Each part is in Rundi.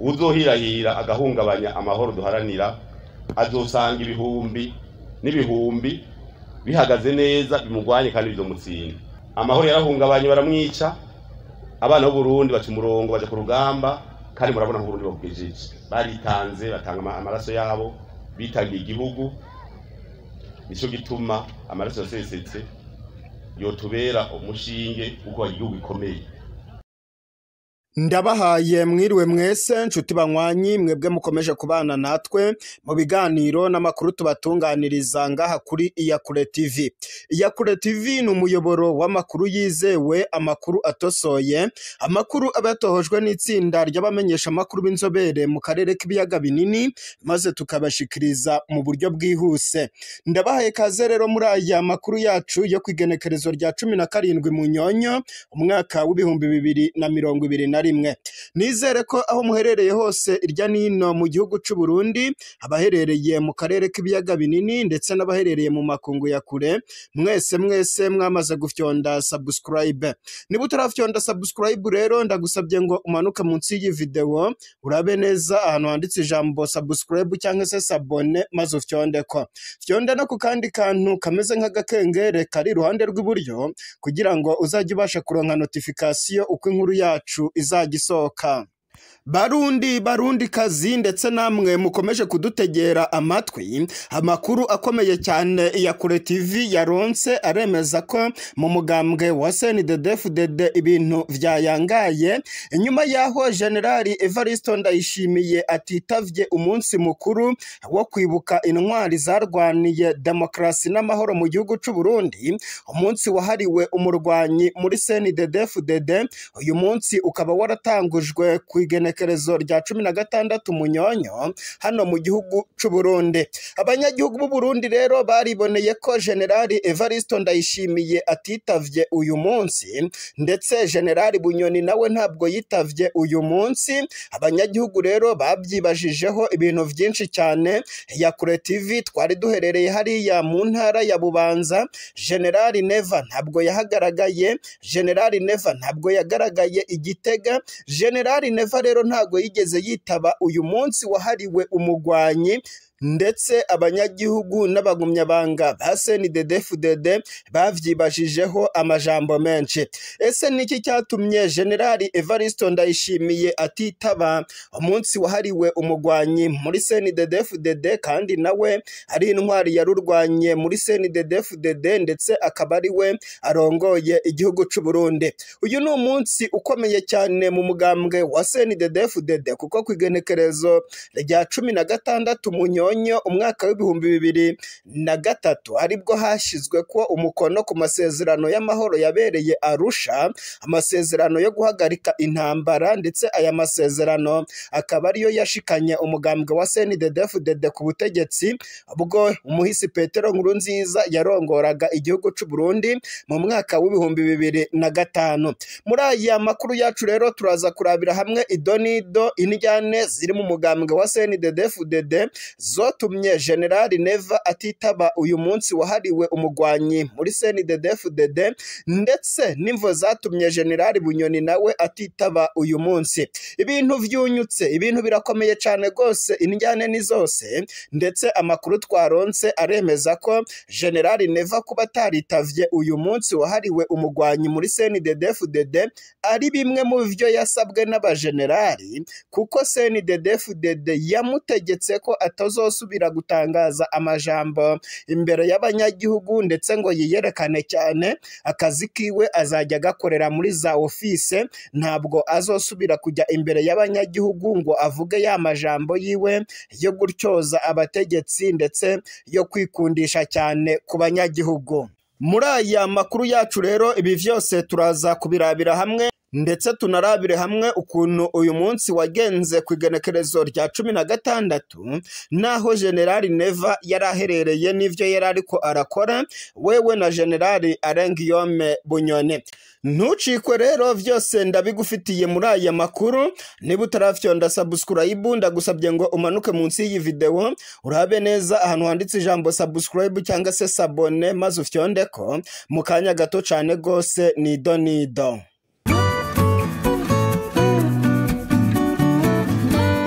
uzohirahira agahungabanya amahoro duharanira azosanga ibihumbi n'ibihumbi bihagaze neza bimugwanye kandi bizomutsinda amahoro yarahungabanye baramwica abana b'uburundi baca umurongo baja ku rugamba kandi murabona nk'uburundi babwejije baritanze batanga ama- amaraso yabo bitangiye igihugu nico gituma amaraso yasesetse yotubera umushinge uko igihugu gikomeye ndabahaye mwiriwe mwese nshuti banywanyi mwebwe mukomeje kubana natwe mu biganiro n'amakuru tubatunganiriza ngaha kuri iyakure tv iyakure tv ni umuyoboro w'amakuru yizewe amakuru atosoye amakuru aba yatohojwe n'itsinda ry'abamenyesha amakuru b'inzobere mu karere k'ibiyaga binini maze tukabashikiriza mu buryo bwihuse ndabahaye kaze rero muri aya makuru yacu yo ku igenekerezo rya cumi na karindwi mu nyonyo umwaka w'ibihumbi bibiri na mirongo ibiri na rimwe nizere ko aho muherereye hose irya nino mu gihugu c'u Burundi abaherereye mu karere k'ibiyaga binini ndetse n'abaherereye mu makungu ya kure mwese mwese mwamaze gufyonda subscribe niba utarafyonda subscribe rero ndagusabye ngo umanuke munsi y'iyi video urabe neza ahantu handitse ijambo subscribe cyangwa se sabone maze ufyonde ko fyonda no ku kandi kantu kameze nk'agakengere kari iruhande rw'iburyo kugira ngo uzajye ubasha kuronka notification uko inkuru yacu izajya isohoka barundi barundi kazi ndetse namwe mukomeje kudutegera amatwi amakuru akomeye cyane ya kure tv yaronse aremeza ko mu mugambwe wa snddfdd ibintu vyayangaye inyuma yaho generali evaristo ndayishimiye atitavye umunsi mukuru wo kwibuka intwari zarwaniye demokarasi n'amahoro mu gihugu c'u Burundi umunsi wahariwe umurwanyi muri snddfdd uyu munsi ukaba waratangujwe ku igenekerezo rya cumi na gatandatu munyonyo hano mu gihugu c'u Burundi abanyagihugu b'u Burundi rero bariboneye ko generali Evaristo Ndayishimiye atitavye uyu munsi ndetse generali Bunyoni nawe ntabwo yitavye uyu munsi abanyagihugu rero babyibajijeho ibintu byinshi cyane ya kure TV twari duherereye hariya mu ntara ya Bubanza generali Neva ntabwo yahagaragaye generali Neva ntabwo yagaragaye igitega generali Neva rero ntabwo yigeze yitaba uyu munsi wahariwe umugwanyi ndetse abanyagihugu n'abagumyabanga ba CNDD-FDD bavyibajijeho amajambo menshi ese niki cyatumye generali Evaristo Ndayishimiye atitaba umunsi wahariwe umugwanyi muri CNDD-FDD kandi nawe ari intwari yarurwanye muri CNDD-FDD ndetse akaba ari we arongoye igihugu c'u Burundi uyu ni umunsi ukomeye cyane mu mugambwe wa CNDD-FDD kuko ku igenekerezo rya cumi na gatandatu mu nyonyo umwaka w'ibihumbi bibiri na gatatu aribwo hashyizwe ko umukono ku masezerano y'amahoro yabereye Arusha amasezerano yo guhagarika intambara ndetse aya masezerano akaba ariyo yashikanye umugambwe wa CNDD-FDD ku butegetsi ubwo umuhisi Petero Nkurunziza yarongoraga igihugu c'u Burundi mu mwaka w'ibihumbi bibiri na gatanu muri aya makuru yacu rero turaza kurabira hamwe idonido indyane ziri mu mugambwe wa CNDD-FDD zotumye generali Neva atitaba uyu munsi wahariwe umugwanyi muri CNDD-FDD ndetse n'imvo zatumye generali Bunyoni nawe atitaba uyu munsi ibintu vyunyutse ibintu birakomeye cyane rwose indyane ni zose ndetse amakuru twaronse aremeza ko generali Neva kuba ataritavye uyu munsi wahariwe umugwanyi muri CNDD-FDD ari bimwe mu byo yasabwe n'abajenerali kuko CNDD-FDD yamutegetse ko atazosubira gutangaza amajambo imbere y'abanyagihugu ndetse ngo yiyerekane cyane akazi kiwe azajya agakorera muri za ofise ntabwo azosubira kujya imbere y'abanyagihugu ngo avuge ya majambo yiwe yo gutyoza abategetsi ndetse yo kwikundisha cyane ku banyagihugu muri aya makuru yacu rero ibi byose turaza kubirabira hamwe ndetse tunarabire hamwe ukuntu uyu munsi wagenze ku igenekerezo rya cumi na gatandatu naho generali neva yari aherereye n'ibyo yari ariko arakora wewe na generali arengiyome bunyoni ntucikwe rero byose ndabigufitiye muri aya makuru niba utarafyonda subscribe ndagusabye ngo umanuke munsi y'iyi video urabe neza ahantu handitse ijambo subscribe cyangwa se sabone maze ufyonde ko mu kanya gato cyane rwose nido nido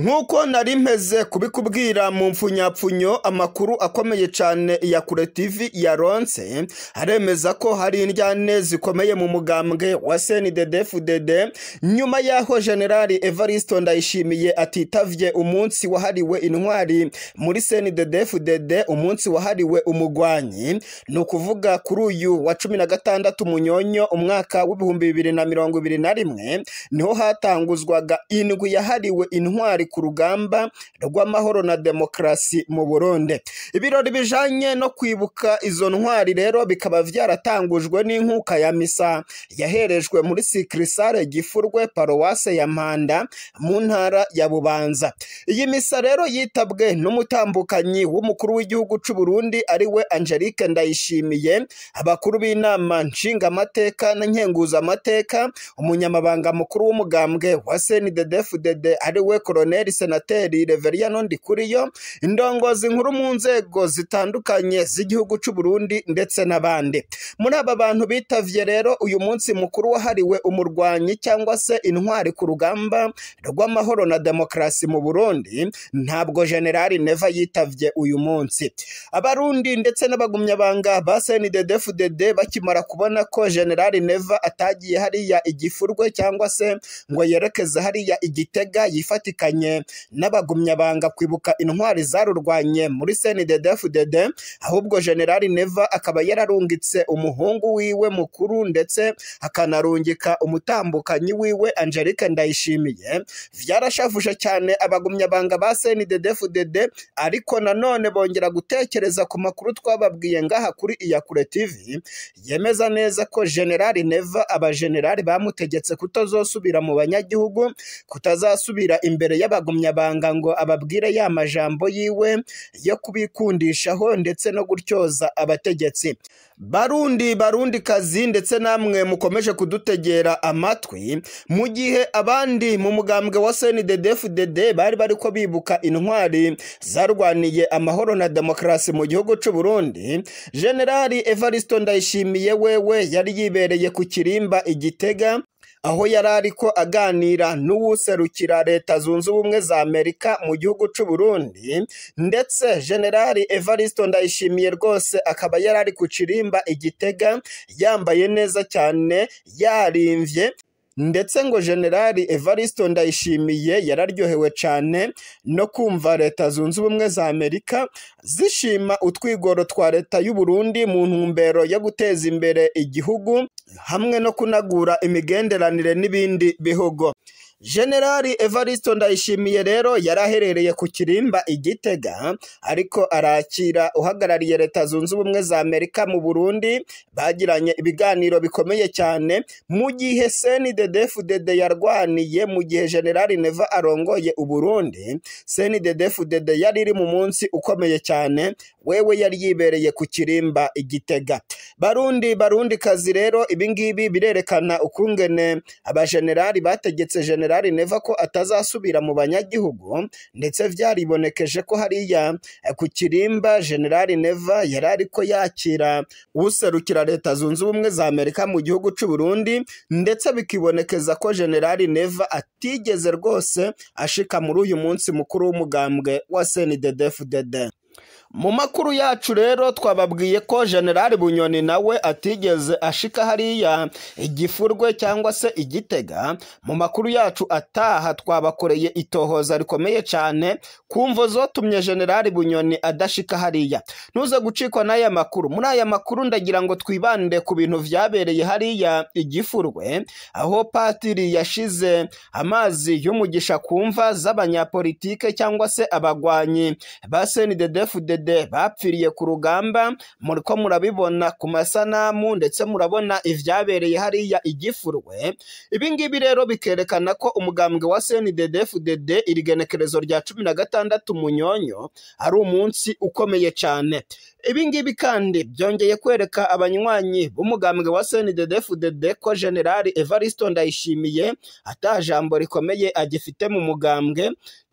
nk'uko nari mpeze kubikubwira mu mfunyapfunyo amakuru akomeye cyane ya kure tv yaronse aremeza ko hari indyane zikomeye mu mugambwe wa cnddfdd nyuma y'aho generali evaristo ndayishimiye atitavye umunsi wahariwe intwari muri cnddfdd umunsi wahariwe umugwanyi ni ukuvuga kuri uyu wa cumi na gatandatu munyonyo umwaka w'ibihumbi bibiri na mirongo ibiri na rimwe niho hatanguzwaga indwi yahariwe intwari ku rugamba rw'amahoro na demokarasi mu Burundi ibirori bijanye no kwibuka izo ntwari rero bikaba vyaratangujwe n'inkuka ya misa yaherejwe muri sikirisare gifurwe paruwase ya mpanda mu ntara ya bubanza iyi misa rero yitabwe n'umutambukanyi w'umukuru w'igihugu c'u Burundi ariwe Angelique Ndayishimiye abakuru b'inama nshingamateka na nkenguzamateka umunyamabanga mukuru w'umugambwe wa CNDD-FDD ariwe Colonel Senateri Reveriyano Ndikuriyo indongozi nkuru mu nzego zitandukanye z'igihugu c'u Burundi ndetse n'abandi muri aba bantu bitavye rero uyu munsi mukuru wahariwe umurwanyi cyangwa se intwari ku rugamba rw'amahoro na demokarasi mu Burundi ntabwo generali Neva yitavye uyu munsi abarundi ndetse n'abagumyabanga ba CNDD-FDD bakimara kubona ko generali Neva atagiye hariya igifurwe cyangwa se ngo yerekeze hariya igitega yifatikanye n'abagumyabanga kwibuka intwari zarurwanye muri CNDD-FDD ahubwo generali Neva akaba yararungitse umuhungu wiwe mukuru ndetse akanarungika umutambukanyi wiwe Angelique Ndayishimiye vyarashavuje cyane abagumyabanga ba CNDD-FDD ariko nanone bongera gutekereza ku makuru twababwiye ngaha kuri Iyakure TV yemeza neza ko generali Neva abagenerali bamutegetse kutazosubira mu banyagihugu kutazasubira imbere y'abagumyabanga ngo ababwire ya majambo yiwe yo kubikundishaho ndetse no gutyoza abategetsi barundi barundi kazi ndetse namwe mukomeje kudutegera amatwi mu gihe abandi mu mugambwe wa CNDD-FDD bari bariko bibuka intwari zarwaniye amahoro na demokarasi mu gihugu c'u Burundi Generali Evaristo Ndayishimiye wewe yari yibereye ku kirimba igitega aho yari ariko aganira n'uwuserukira leta zunze ubumwe za Amerika mu gihugu c'u Burundi ndetse Generali Evaristo Ndayishimiye rwose akaba yari ari ku kirimba igitega yambaye neza cyane yarimvye ndetse ngo generali Evaristo Ndayishimiye yararyohewe cyane no kumva leta zunze ubumwe za Amerika zishima utwigoro twa leta y'u Burundi mu ntumbero yo guteza imbere igihugu hamwe no kunagura imigenderanire n'ibindi bihugu generali Evaristo Ndayishimiye rero yari aherereye ku kirimba igitega ariko arakira uhagarariye leta zunze ubumwe za Amerika mu Burundi bagiranye ibiganiro bikomeye cyane mu gihe CNDD-FDD yarwaniye mu gihe generali Neva arongoye u Burundi CNDD-FDD yari iri mu munsi ukomeye cyane wewe yari yibereye ku kirimba igitega barundi barundi kazi rero ibingibi birerekana ukungene abagenerali bategetse generali Neva ko atazasubira mu banyagihugu ndetse vyaribonekeje ko hariya ku kirimba generali Neva yari ariko yakira userukira leta zunze ubumwe za Amerika mu gihugu c'u Burundi ndetse bikibonekeza ko generali Neva atigeze rwose ashika muri uyu munsi mukuru w'umugambwe wa CNDD-FDD mu makuru yacu rero twababwiye ko generali bunyoni nawe atigeze ashika hariya igifurwe cyangwa se igitega mu makuru yacu ataha twabakoreye itohoza rikomeye cyane ku mvo zotumye generali bunyoni adashika hariya ntuze gucikwa n'aya makuru muri aya makuru ndagira ngo twibande ku bintu vyabereye hariya igifurwe aho patiri yashize amazi y'umugisha ku mva z'abanyapolitike cyangwa se abagwanyi ba CNDD-FDD bapfiriye ku rugamba muriko murabibona ku masanamu ndetse murabona ivyabereye hariya igifurwe ibingibi rero bikerekana ko umugambwe wa CNDD-FDD iri genekerezo rya cumi na gatandatu munyonyo ari umunsi ukomeye cyane ibingibi kandi byongeye kwereka abanywanyi b'umugambwe wa CNDD-FDD ko generali Evaristo Ndayishimiye ata jambo rikomeye agifite mu mugambwe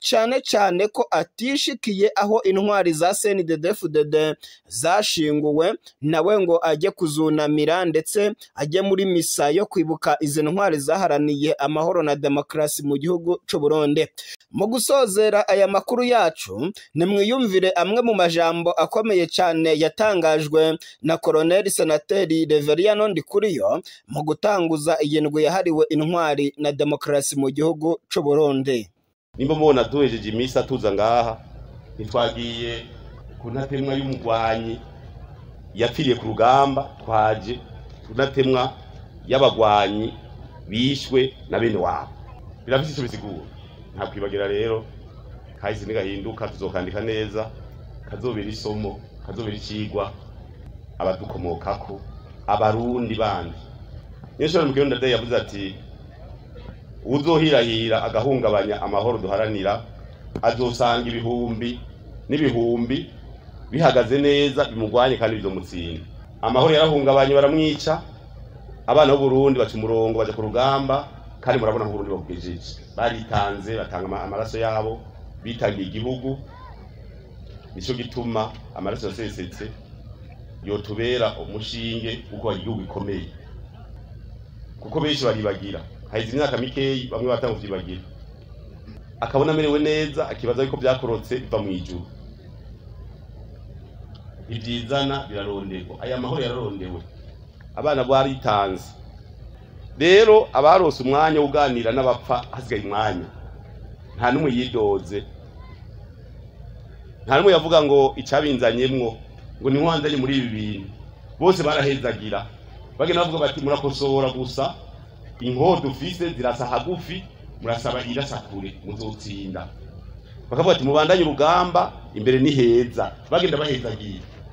cane cane ko atishikiye aho intwari za CNDD-FDD zashinguwe nawe ngo ajye kuzunamira ndetse ajye muri misa yo kwibuka izi ntwari zaharaniye amahoro na demokarasi mu gihugu c'u Burundi mu gusozera aya makuru yacu nimwiyumvire amwe mu majambo akomeye cyane yatangajwe na Colonel Senateri Reveriyano Ndikuriyo mu gutanguza iyi ndwi yahariwe intwari na demokarasi mu gihugu c'u Burundi nimba mubona duhejeje iminsi atuza ngaha ntitwagiye ku ntatemwa y'umugwanyi yapfiriye ku rugamba twaje ku ntatemwa y'abagwanyi bishwe na bene wabo birafise ico bisigura nta kwibagira rero kahise nigahinduka tuzokandika neza kazobera isomo kazobera icigwa abadukomokako abarundi bandi niyo shobora mu kirundi ndadaye yavuze ati uzohirahira agahungabanya amahoro duharanira azosanga ibihumbi n'ibihumbi bihagaze neza bimugwanye kandi bizomutsinda amahoro yarahungabanye baramwica abana b'uburundi baca umurongo baja ku rugamba kandi murabona nk'uburundi babwejeje baritanze batanga ama- amaraso yabo bitangiye igihugu nico gituma amaraso yasesetse yotubera umushinge uko igihugu gikomeye kuko benshi baribagira haheze imyaka mikeyi bamwe batanga kuvyibagira akabona amerewe neza akibaza yuko vyakorotse biva mu ijuru ivyizana biraronderwa aya mahoro yararondewe abana baritanze rero abarose umwanya wo kuganira n'abapfa hasigaye umwanya nta n'umwe yidoze nta n'umwe yavuga ngo icabinzanyemwo ngo ntiwanzanye muri ibi bintu bose barahezagira bagenda bavuga bati murakosora gusa inkoho dufise zirasa hagufi murasaba irasa kure muzotsinda bakavuga ati mubandanye urugamba imbere ni heza bagenda bahezagira